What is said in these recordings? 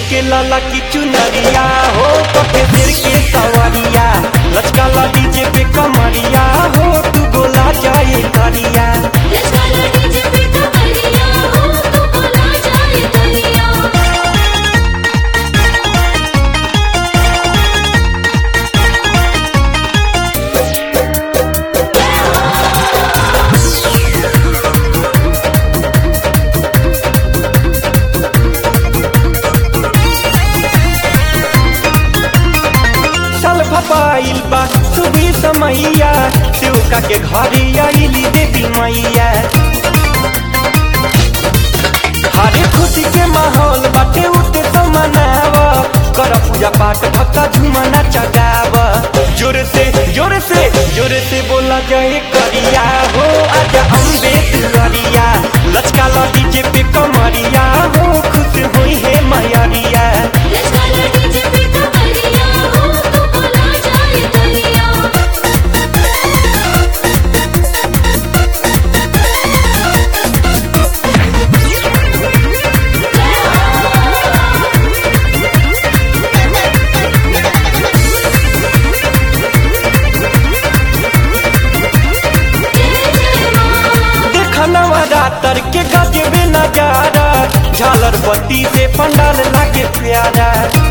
के लाला की चुनरिया हो पके सिर के सवरिया लचका ला डीजे पे कमरिया हो तू बोला जाए करिया लचकाला डीजे पे कमरिया हो तू बोला जाए करिया चल भपाइल बा सुबी समैया शिवका के घरे आइली देवी मैया हरे खुशी के माहौल बाटे उठे तो मनाव कर पूजा पाठ भक्ता झुमना चगाव जोर से जोर से जोर से बोला जाए करिया हो आजा अम्बे दुआरिया लचका ला डीजे पे कमरिया हो खुश हुई है मैरिया लचकाला डीजे पे कमरिया हो तू बोला जाए करिया देखनवा रातर के गजबे नजारा झालर बत्ती से पंडाल लागे प्यारा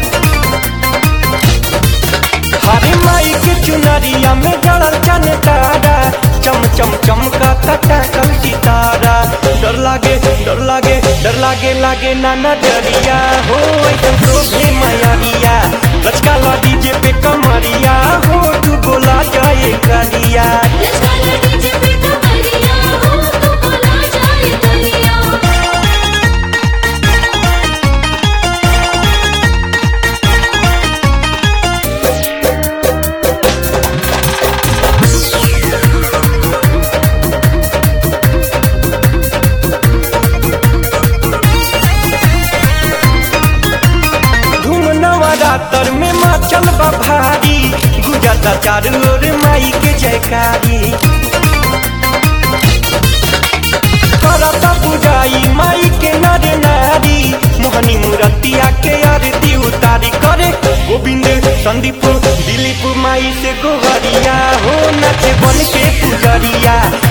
हरे माई के चुनरिया में जड़ल चन तारा चम चम चमका कल सितारा डर लागे डर लागे डर लागे लागे ना नजरिया हो एकदम शोभे मैरिया लचका ला डीजे पे कमरिया हो तू बोला जाए करिया लचकाला डीजे पे कमरिया हो तू बोला जाए करिया धूम नवरात्र में मचल बा भारी गुजरता चारू ओर माई के जयकारी करता पुजाई माई के नर नारी मोहनी मूर्तिया के आरती उतारी करे गोविंद संदीप दिलीप माई से गोहरिया हो नचे बन के पुजरिया